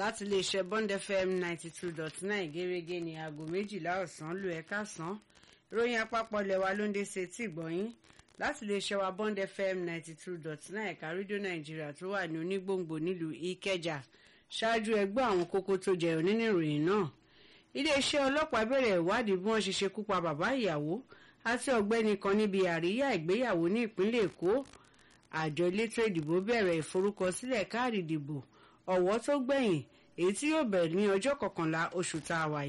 láti iléeṣẹ́ Bond FM ninety two dot nine gẹ́gẹ́ ní aago méjìlá ọ̀sán lu ẹ̀ka sàn ìròyìn àpapọ̀ lẹ́wà ló ń dé sí etí ìgbọ̀nyín láti iléeṣẹ́ wa Bond FM ninety two dot nine ẹ̀ka rédíò nàìjíríà tó wà ní onígbòǹgbò nílùú ìkẹjà ṣáájú ẹgbẹ́ àwọn kókó tó jẹyọ nínú ìròyìn náà iléeṣẹ́ ọlọ́pàá bẹ̀rẹ̀ ìwádìí bí wọ́n ṣe ṣekú pa bàbá ìyàwó àti ọ̀gbẹ́ni kan níbi àríyá ìgbéyàwó ní ìpínlẹ̀ èkó àjọ elétò ìdìbò bẹ̀rẹ̀ ìforúkọsílẹ̀ káàdì ìdìbò ọ̀wọ́ tó gbẹ̀yìn èyí tí yóò bẹ̀rẹ̀ ní ọjọ́ kọkànlá oṣù tá a wà